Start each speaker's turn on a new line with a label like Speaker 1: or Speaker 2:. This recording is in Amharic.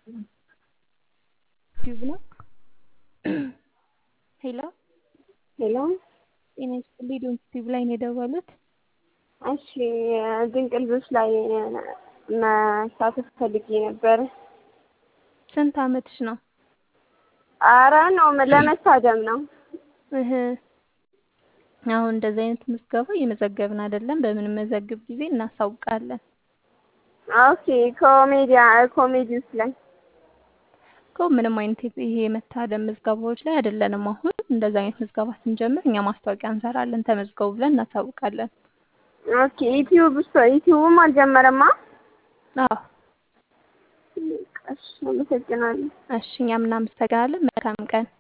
Speaker 1: ዩቲዩብ ነው። ሄሎ
Speaker 2: ሄሎ
Speaker 1: ጤና ይስጥልኝ። ዶን ዩቲዩብ ላይ ነው የደወሉት?
Speaker 2: እሺ ድንቅ ልጆች ላይ መሳተፍ ፈልጌ ነበር።
Speaker 1: ስንት አመትሽ ነው?
Speaker 2: አረ ነው ለመታደም ነው።
Speaker 1: እህ አሁን እንደዚህ አይነት ምዝገባ እየመዘገብን አይደለም። በምንመዘግብ ጊዜ እናሳውቃለን።
Speaker 2: ኦኬ ኮሜዲያ ኮሜዲውስ ላይ
Speaker 1: እኮ ምንም አይነት ይሄ የመታደም ምዝገባዎች ላይ አይደለንም። አሁን እንደዚህ አይነት ምዝገባ ስንጀምር እኛ ማስታወቂያ እንሰራለን። ተመዝገቡ ብለን እናሳውቃለን።
Speaker 2: ኦኬ ዩቲዩብ ውስጥ ዩቲዩብም አልጀመረማ።
Speaker 1: አዎ
Speaker 2: እሺ አመሰግናለሁ።
Speaker 1: እሺ እኛም እናመሰግናለን። መልካም ቀን